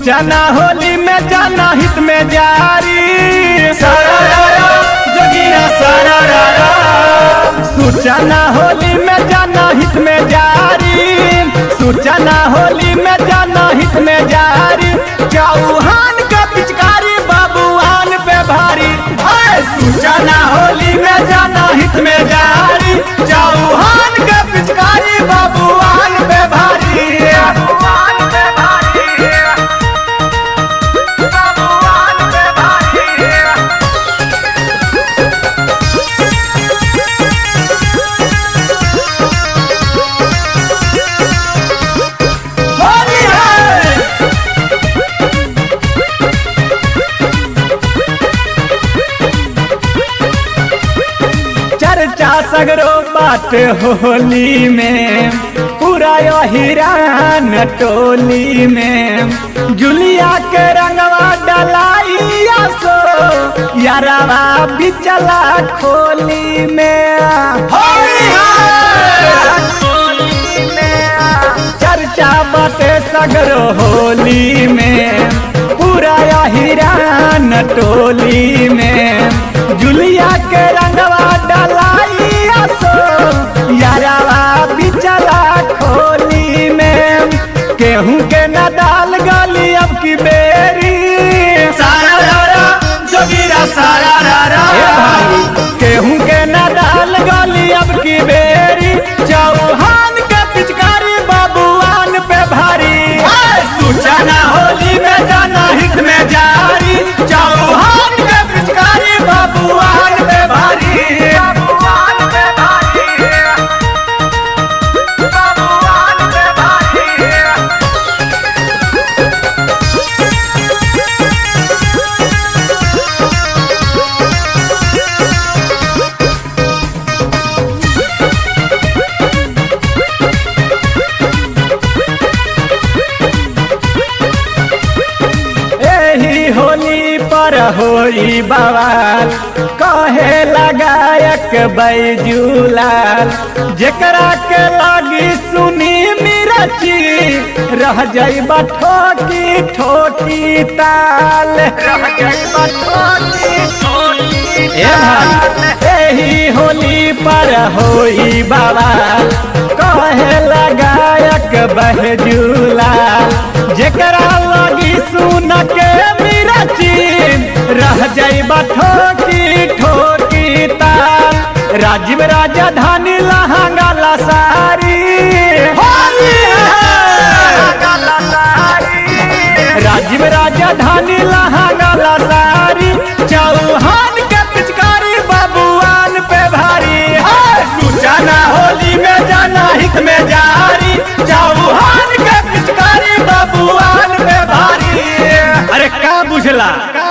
सूचना होली में जाना हित में जारी सारा जोगिया सारा सूचना होली में जाना हित में जारी सूचना होली में जाना हित में जारी चौहान का पिचकारी बाबूआन पे भारी हाय सूचना होली में जाना हित में जारी चौहान का पिचकारी बाबूआन पे भारी बाबूआन पे भारी बाबूआन पे भारी होली है चर्चा सगरो बात होली में पूरा यो हिरान टोली में जुलिया के रंगवा डलाइया सो यारवा बिचला खोली में होली चर्चा बाटे सगरो होली में पूरा या हिरान टोली में जुलिया के रंगवा डलाइया सो यारवा बिचला खोली में केहू के न डाल गली अब की बेरी सारा रारा जोगिरा सारा रारा केहू के न डाल गली अब की बेरी चौहान के पिचकारी बाबूआन पे भारी सूचना होली में जाना हित में जारी चौहान के पिचकारी बाबूआन पे भारी बाबूआन पे भारी बाबूआन पे भारी एही होली पर होई बवाल कहे लगायक बैजूलाल जेकरा के लागी सुनी मिरची रह जाई ठोकी ठोकी ताल रह जाई ठोकी ठोकी ए भाई एही होली पर होई बवाल कहे लगायक बहजूलाल जेकरा लगी सुन के मिरची रह जाई ठोकी ठोकी ताल राजीव राजधानी लहंगा ला सारी राजीव राजधानी लहंगा ला सारी चौहान के पिचकारी बाबूआन पे भारी सूचना होली में जाना हित में जारी चौहान के पिचकारी बाबूआन पे भारी अरे का बुझला का